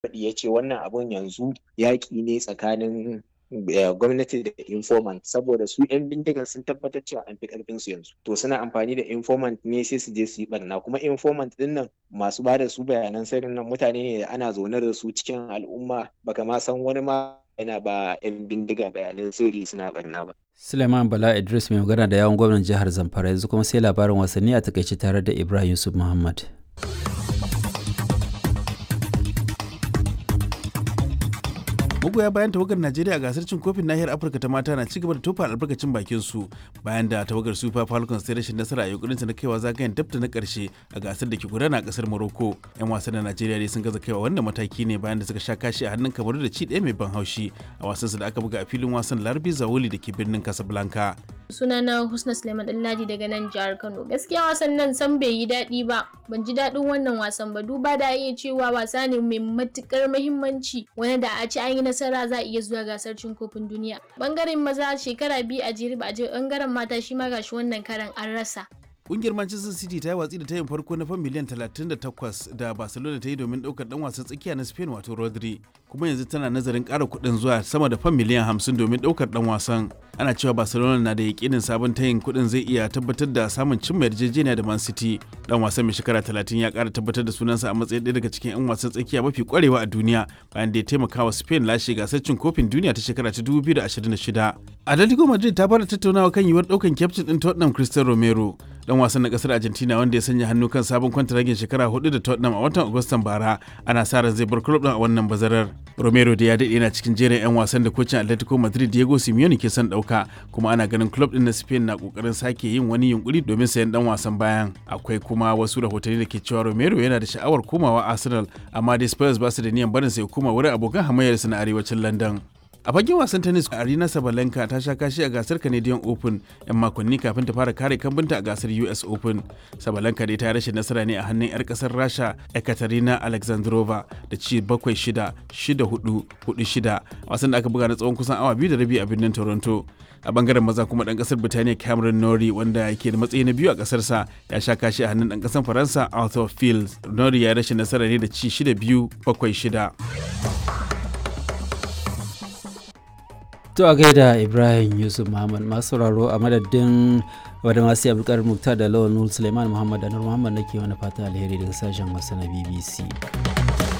faɗi ya ce wannan abun yanzu yaƙi ne tsakanin gwamnati da informant saboda su 'yan bindigan sun tabbatar cewa an fi karfin su yanzu to suna amfani da informant ne sai su je su yi barna kuma informant din nan masu bada su bayanan sirrin nan mutane ne da ana zaune da su cikin al'umma baka ma san wani ma yana ba 'yan bindiga bayanan sirri suna barna ba Suleiman Bala Idris mai magana da yawon gwamnan jihar Zamfara yanzu kuma sai labarin wasanni a takaice tare da Ibrahim Yusuf Muhammad. magoya bayan tawagar najeriya a gasar cin kofin nahiyar afirka ta mata na cigaba da tofa albarkacin bakin su bayan da tawagar super falcons ta rashin nasara a yunkurin na kaiwa zagayen dabta na karshe a gasar da ke gudana a kasar morocco yan wasan na najeriya dai sun gaza kaiwa wannan mataki ne bayan da suka sha kashi a hannun kamaru da ci ɗaya mai ban haushi a wasansu da aka buga a filin wasan larbi zawoli da ke birnin casablanca sunana husna suleiman ɗanladi daga nan jihar kano gaskiya wasan nan san bai yi daɗi ba ban ji daɗin wannan wasan ba duba da iya cewa wasa ne mai matukar muhimmanci wani da a ci an yi nasara za a iya zuwa gasar cin kofin duniya bangaren maza shekara biyu a jere ba a je bangaren mata shi ma gashi wannan karan an rasa Kungiyar Manchester City ta yi watsi da tayin farko na fan miliyan 38 da Barcelona ta yi domin daukar dan wasan tsakiya na Spain wato Rodri, kuma yanzu tana nazarin ƙara kuɗin zuwa sama da fan miliyan 50 domin daukar dan wasan. Ana cewa Barcelona na da yakinin sabon tayin kuɗin zai iya tabbatar da samun cimma yarjejeniya da Man City. Dan wasan mai shekara 30 ya ƙara tabbatar da sunansa a matsayin ɗaya daga cikin 'yan wasan tsakiya mafi ƙwarewa a duniya bayan da ya taimaka wa Spain lashe gasar cin kofin duniya ta shekara ta 2026. Atletico Madrid ta fara tattaunawa kan yiwuwar ɗaukan kyaftin ɗin Tottenham Cristiano Romero. dan wasan na kasar argentina wanda ya sanya hannu kan sabon kwantaragin shekara hudu da tottenham a watan agustan bara ana sa ran zai bar club din a wannan bazarar romero da ya daɗe yana cikin jerin 'yan wasan da kocin atletico madrid diego simeone ke son ɗauka kuma ana ganin club din na spain na kokarin sake yin wani yunkuri domin sayan dan wasan bayan akwai kuma wasu rahotanni da ke cewa romero yana da sha'awar komawa arsenal amma dai spurs ba su da niyan barin sai koma wurin abokan hamayyarsa na arewacin london a fagen wasan tennis arena sabalenka ta sha kashi a gasar canadian open yan makonni kafin ta fara kare kambunta a gasar us open sabalenka dai ta rashin nasara ne a hannun yar kasar rasha ekaterina alexandrova da ci bakwai shida shida hudu hudu shida wasan da aka buga na tsawon kusan awa biyu da rabi a birnin toronto a bangaren maza kuma dan kasar birtaniya cameron nori wanda ke da matsayi na biyu a kasarsa ya sha kashi a hannun dan kasar faransa arthur fields nori ya rashin nasara ne da ci shida biyu bakwai shida To a gaida Ibrahim Yusuf Muhammad masu sauraro a madadin wadda masu abdulkadir muktar da lawan Suleiman Muhammad da Nur Muhammad nake wani fata alheri daga sashen wasu na BBC.